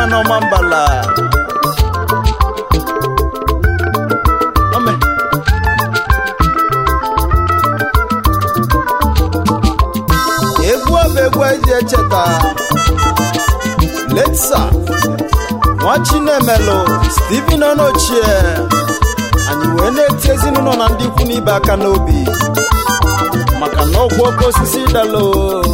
n'ọma mbala Ome. egwu ọ bụ egwu eji echeta letsa nwa chinemelu steven ọnọchie anyị wee na-eti ezinụlọ na ndị ikwu n'ibe aka n'obi maka na ọgwụ oke osisi dalo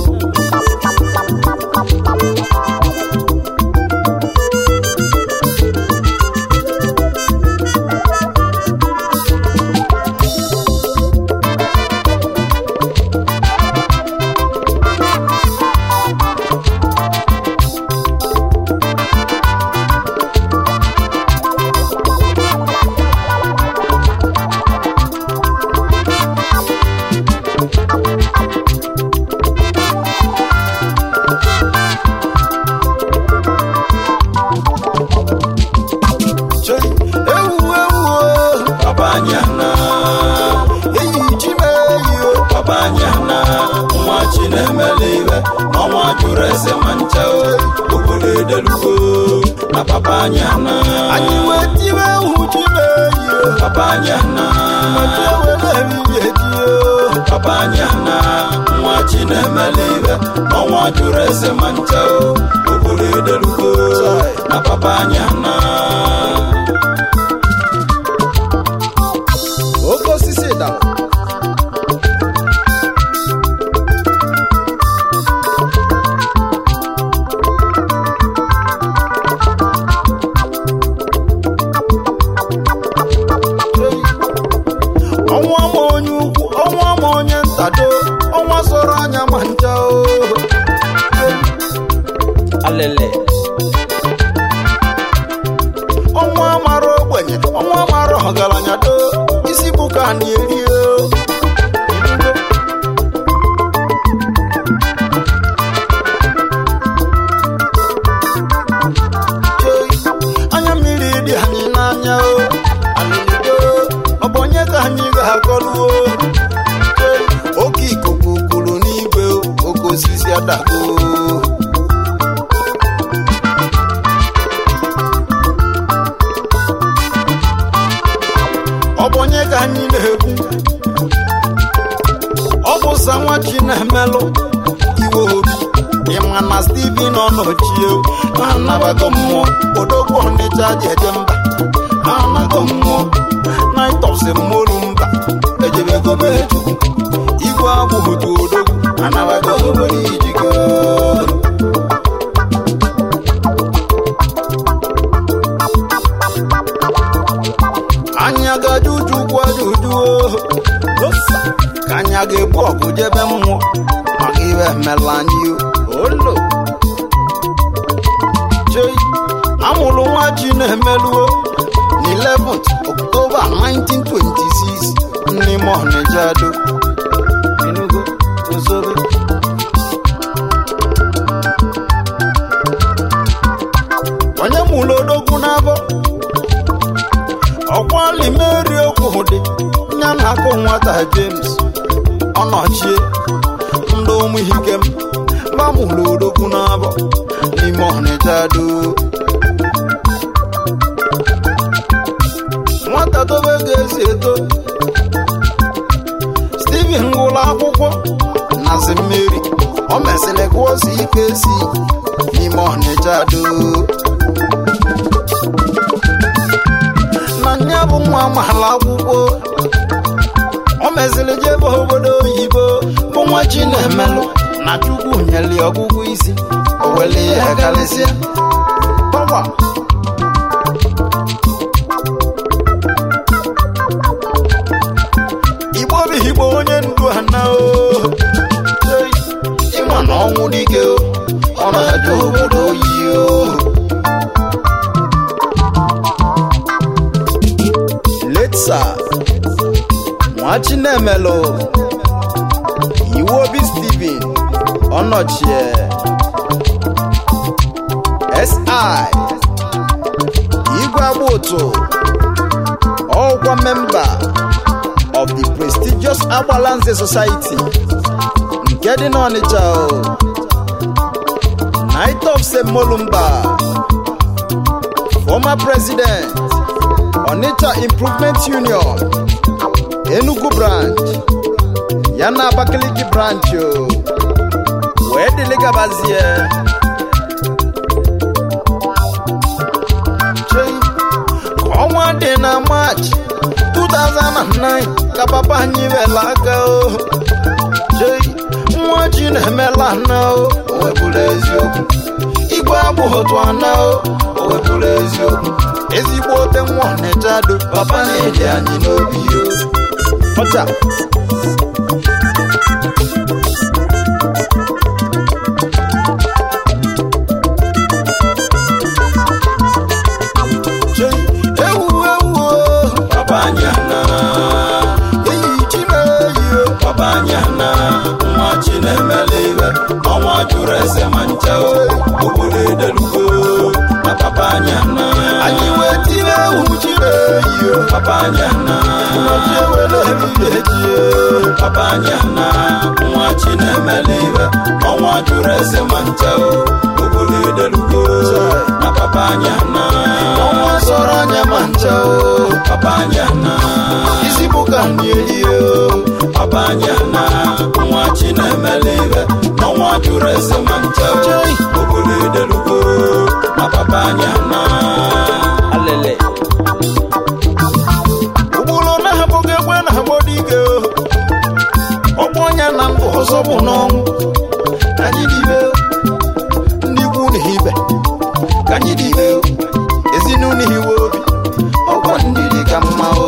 Choi, ewu ewu Babanyana, eyi ji m eyi o Babanyana, nwa Chinemeliwe, ọnwa jụrụ ese ma ncha o, obodo edelugo na Babanyana, anyị wee tiwe ewu ji m eyi o Babanyana, maka ewere ehihie ji o Babanyana, nwa Chinemeliwe, ọnwa jụrụ ese ma ncha o, obodo edelugo na Babanyana. oke osisi dara ọnwa ma onye ukwu ọnwa ma onye ntado ọnwa sọrọ anya ma ncha o alele ọnwa mara ogbenye ọnwa mara ọgaranya do isi bụ ka a na-eri o Ei, anya mmiri dị anyị n'anya o alịlịdo ọ bụ onye ka anyị ga-akọrọ o Ei, oke ikuku kuru n'igwe o, oke osisi adago ọ bụ onye ka anyị na-ekwu ọ bụ sa nwa chi na-emelụ iwe obi ịma na steven ọnọchie ha anabago mmụọ odogwu ọnịcha ji eje mba ha anago mmụọ naịtọs mmolu mba ejebego m echukwu igwe agbụghụtu odogwu anabago obodo ijigo anya gaje uju gwajujuo ka anya ga-egbu ọgụ jebe mmụọ maka iwe emela anyị o. olo chei amụrụ nwa chi na-emeluo na 11th October 1926 n'ime Ọnịcha do Enugu Ozobe onye mụrụ odogwu n'abọ ọkwali meri okwu dị ya na akụ nwata james ọnọchie ndị ụmụ ikem gbamụrụ odogwu n'abọ n'ime ọnịcha do nwata tobe ga-esi eto steven gụrụ akwụkwọ na zi mmeri o mesịrị gụọ si ike si n'ime ọnịcha do na nya bụ nwa amaala akwụkwọ o meziri jebe obodo oyibo bụ nwa chi na-emelụ na chukwu nyeli ọgwụgwụ isi o wele ya karịsịa Pawa. igbo bụ igbo onye ndu ana o Ei, ịma na ọnwụ dike o ọ na-ajụ obodo oyi o letsa nwachinemelu iwu obi steven ọnọchie si igwe agba ụtụ ọkwa memba of the prestigious agbalanze society nke dị n'ọnịcha o night of semolumba former president onitsha improvement union enugu branch ya na abakaliki branch o wee dịlị gabazie Chei, ka ọnwa dị na march 2009 ka papa anyị wela aka o Chei, nwa ji na-emela na o o wepụrụ eziokwu igwe agbụghị otu ana o o wepụrụ eziokwu ezigbo ote nwa ọnịchado papa na-eji anyị n'obi o ọcha Chei, ewu ewu o papa anyị ana eyi ji na-eyi o papa anyị ana nwa chinemela iwe ọnwa jụrụ ese ma ncha o obodo edelugo na papa anyị ana anyị wee tinye ewu ji na-eyi o papa anyị ana ụbọchị ewere ehihie ji o papa anyị ana nwa chinemela iwe ọnwa jụrụ ese ma ncha o obodo edelugo na papa anyị ana ọnwa sọrọ anya ma ncha o papa anyị ana isi bụ ka anyị elie o papa anyị ana nwa chinemela iwe ọnwa jụrụ ese ma ncha o Chai. obodo edelugo na papa anyị ana alele ụgbụrụ na-abụghị egbe na-agbọ dike o ọgbọ ọnya na mbụ ọzọ bụ n'ọnwụ ka anyị dịbe o. ndị ikwu na ibe ka anyị dịbe o. ezinụlọ iwe obi ọgwọ ndị dị ka mma o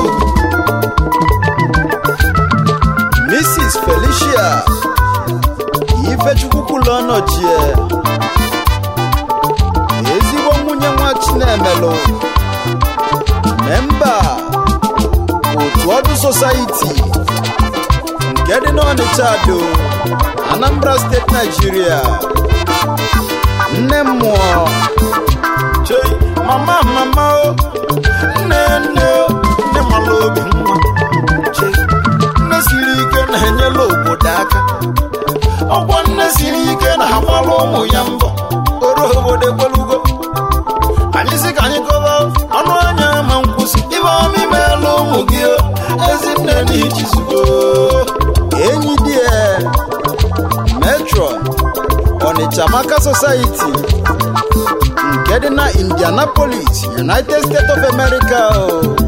mrs felicia ifechukwukwula ọnọchie ezigbo nwunye nwa chinemelụ memba otu ọdụ sosaiti nke dị n'ọnịcha do anambra steeti naijiria nne mmụọ chei mama mama o nne nne o nne mala obi nwa chei nne siri ike na-enyela obodo aka ọgwọ nne siri ike na-agbara ụmụ ya mbọ oro obodo ekwelugo anyị sị ka anyị kọba ọnụ anya ma nkwụsị ibe ọma imeela ụmụ gị o, ezinne n'ichizugo enyi dị e, metron ọnịcha maka society nke dị na indianapolis united states of america o.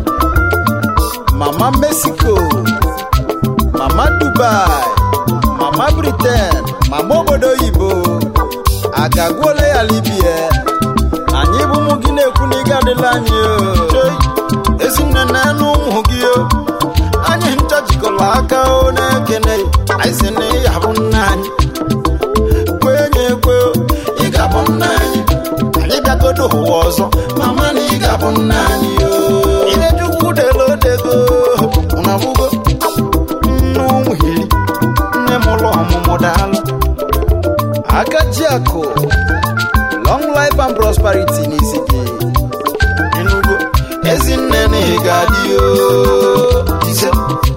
mama mexico mama dubai mama britain mama obodo oyibo agagwuola ya libie anyị bụ ụmụ gị na-ekwu na ị ga-adịla anyị o Chei, ezinne na enu ụmụ gị o anyị ncha jikọrọ aka o na-ekene anyị si na ya bụ nna anyị kwenye ekwe o, ị ga-abụ nna anyị anyị bịagodo ụwa ọzọ mama na ị ga-abụ nna anyị o idejukwu delo dego na bụgo nne ụmụ iri nne m ụlọ ọmụmụ daalụ aka ji akụ long life and prosperity n'isi gị ịnụgo ezinne na ị ga-adị o ise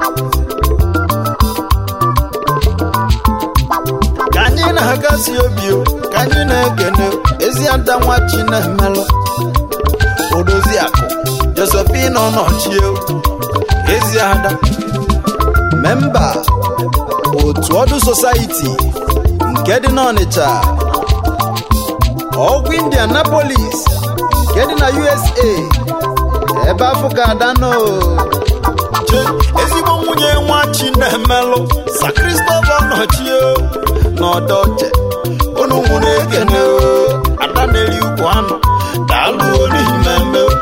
ka anyị na-agasi obi o ka anyị na-ekene ezi ada nwa chinemelụ odozi akụ josephine ọnọchie ezi ada memba otu ọdụ sosaiti nke dị n'ọnịcha ọgwụ indianapolis nke dị na usa ebe afọ ka ada nọ ezigbo nwunye nwa chinemelụ sa kristọfa nọchie n'ọdọche unu nwụrụ ekene o, ada na-eri ukwu anụ daalụ n'ihi mmemme o.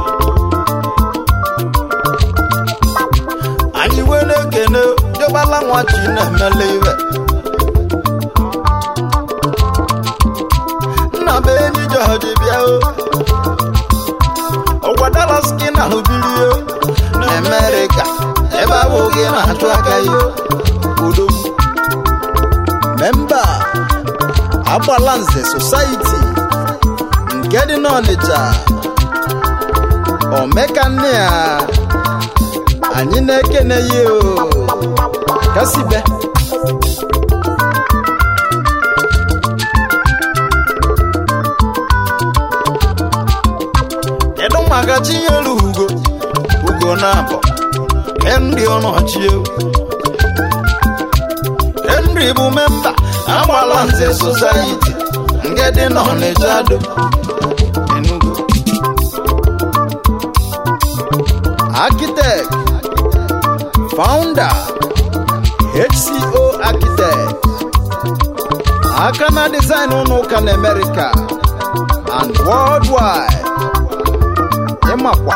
anyị were ekene dịgbala nwa chinemele iwe nna m enyi jọji bịa o ọgwa dalas gị na ahụbiri o na amerịka ebe abụ gị na-achụ aka ya udo memba agbalanze sosaiti nke dị n'ọnịcha omeka nne ya anyị na-ekene ya o kasibe maka chinyere ugo ugo na-abọ henry ọnọchie henry bụ memba agbala nze society nke dị n'ọnịcha do enugu architect founder hco architect aka na design ụlọ ụka na america and worldwide ịmakwa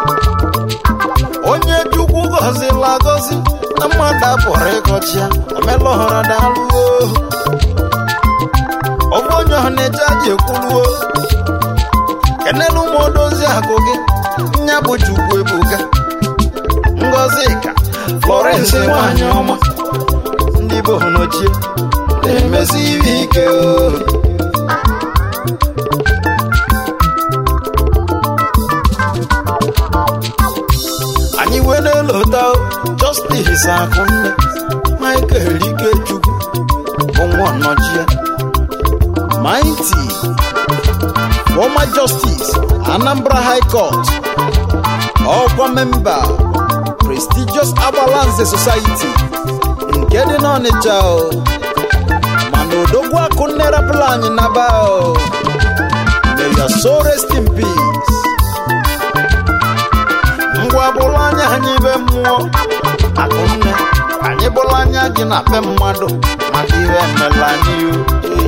onye chukwu gọzila agọzi na mmadụ apụrụ ịgọchi ya emelọhara dalụo ọbụ onye ọnịcha ji ekwuluo kenelu ụmụ odozi akụ gị nya bụ chukwu ebuka ngozi ka florence nwanyị ọma ndị bụ nochie na-emesi ihe ike o anyị wee na-elota justice akụnne michael ikechukwu bụ nwa nnọchie mighty former justice anambra high court ọkwa memba prestigious agbalanze society nke dị n'ọnịcha o mana odogwu akụnne rapụla anyị naba o may your soul rest in peace ngwa bụrụ anya anyị be mmụọ akụnne anyị bụrụ anya gị na be mmadụ maka ihe emela anyị o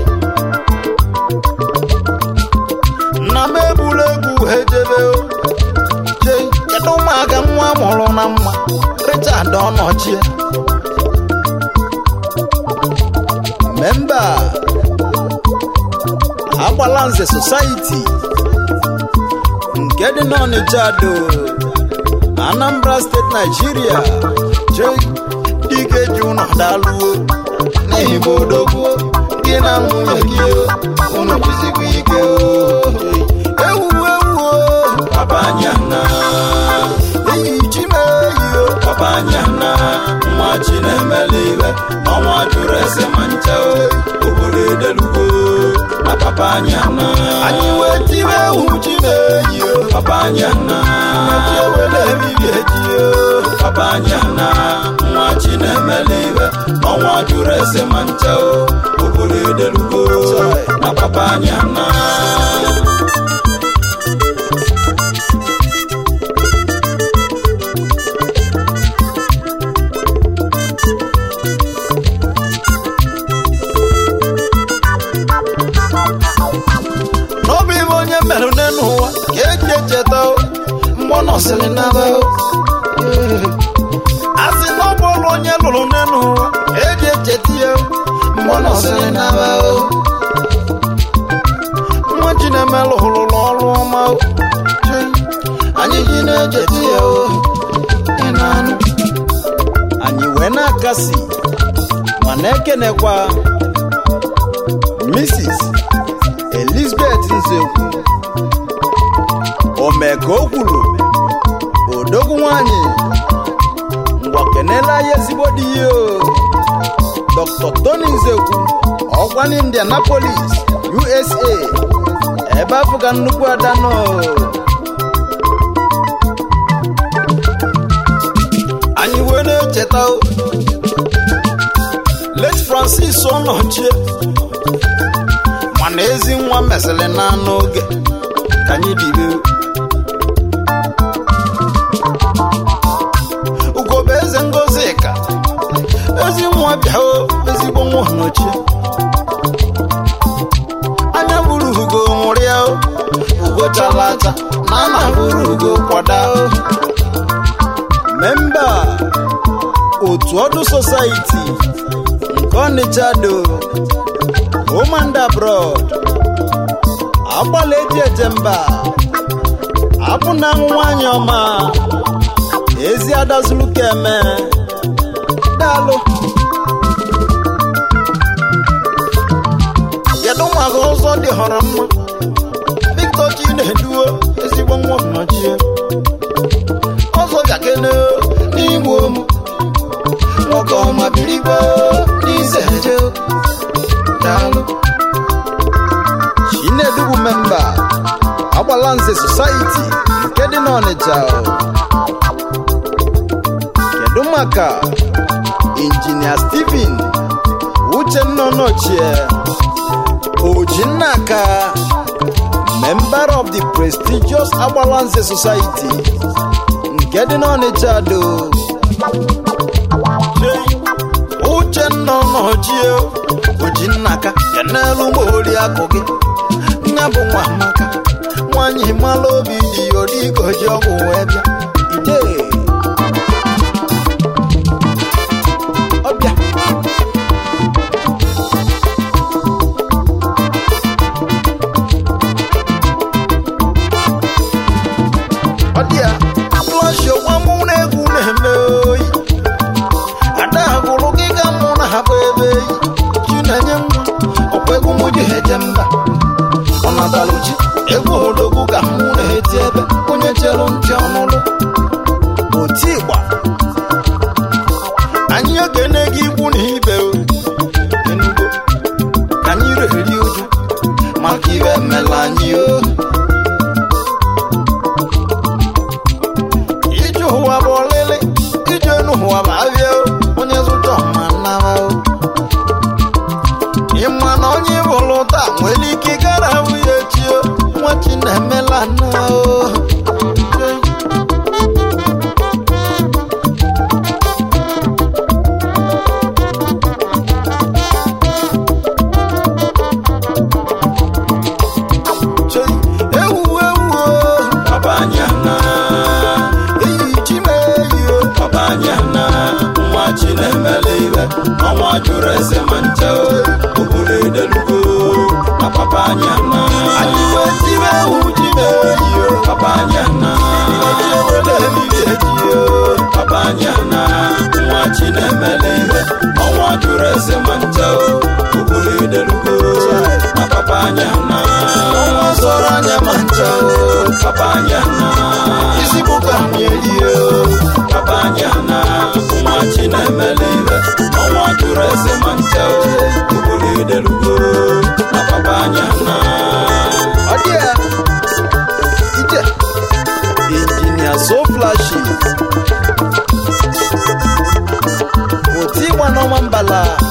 nna m egburu egwu ejebe o jee kedu ụmụaka nwa mụrụ na mma richard ọnọchie memba agbalanze society nke dị n'ọnịcha do anambra steeti naijiria jee dike ji ụnọ daluo n'ihi bụ odogwu gị na nwunye gị o, unu jizikwa ike o ewu ewu o Babanyana, eyi chimeyi o Babanyana, nwa Chinemeliwe, ọnwa jụrụ ese ma ncha o, obodo edelugo na Babanyana. anyị wee tiwe ewu chimeyi o Babanyana, chi ewele eriri eji o Babanyana, nwa Chinemeliwe, ọnwa jụrụ ese ma ncha o, obodo edelugo na Babanyana. n'obi bụ onye merụ n'elu ụwa ka eji echeta o mgbe ọ nọsịrị n'aba o a sị na ọ bụrụ onye lụrụ n'elu ụwa ka eji echeta ya o mgbe ọ nọsịrị n'aba o nwa chinemelụ rụrụ ọrụ ọma o Chee, anyị ji na-echeta ya o ị na-anụ anyị wee na-akasi ma na-ekenekwa Mrs. Elizabeth Nzekwu o mee ka o kwuru odogwu nwanyị ngwa kenela ya ezigbo di ya o Dr. Tony Nzekwu ọkwa n'Indianapolis USA ebe afọ ka nnukwu ada nọ anyị wee na-echeta o late Francis Ọnọchie mana ezi nwa mesịrị na n'oge ka anyị dibe ugobe eze ngozi ka ezi nwa bịa o ezigbo nwa n'ochie anya buru ugo nwụrịa o ugo chalacha na ana buru ugo kwada o memba otu ọdụ sosaiti nke ọnịcha do home and abroad agbala eji eje mba abụ na nwanyị ọma ezi adazuru ka eme daalụ kedu maka ụzọ dị họrọ mma victor chi na-eduo ezigbo nwa nnọchie ọzọ gakene n'igbo m nwoke ọma birigbo n'ize eje daalụ chinedu bụ memba agbalanze society nke dị n'ọnịcha o. kedu maka injinia steven uchenna ọnọchie ojinnaka member of the prestigious agbalanze society nke dị n'ọnịcha do uchenna ọnọchie ojinnaka kenelu ma oriakụ gị nne bụ nwa amaka nwanyị mala obi dị odigoji ọgwụ wee bịa ide ọbịa ọ dị ya flọshi ọgwa mụ na egwu na-eme oyi ada gụrụ gị ga mụ na ha bụ ebe eyi chinenye nwa ọkwa egwu mụ ji ha eje mba ọ natalụ ji egwu odogwu ka mụ na-eti ebe onye chere ntị ọnụlụ oti ịgba anyị okene gị ikwu na ibe o enugo ka anyị reri uju maka ibe emela anyị o ije ụwa bụ ọlịlị ije enu ụwa bụ abịa o onye zụta ọma nnara o ịma na onye bụrụ taa nwere ike gara nwunye echi o nwa chi na-emela nna o Chei, ewu ewu o Babanyana, eyi chi m eyi o babanyana, nwa Chinemele iwe, ọnwa jụrụ eze ma nche o, obodo edelugo, na babanyana, anyị wee tibe ewu chi m eyi o babanyana, ọchị obodo ebiri eji o babanyana, nwa Chinemele iwe, ọnwa jụrụ eze ma nche o, obodo edelugo, na babanyana, ọnwa sọrọ anya ma ncha o babanyana, isi bụ ka m eri o babanyana, nwa Chinemele iwe, ọnwa jụrụ eze ma nche o, obodo edelugo, na babanyana. ọ dị ya ije injinia so flashi oti ịgba n'ọnwa mbala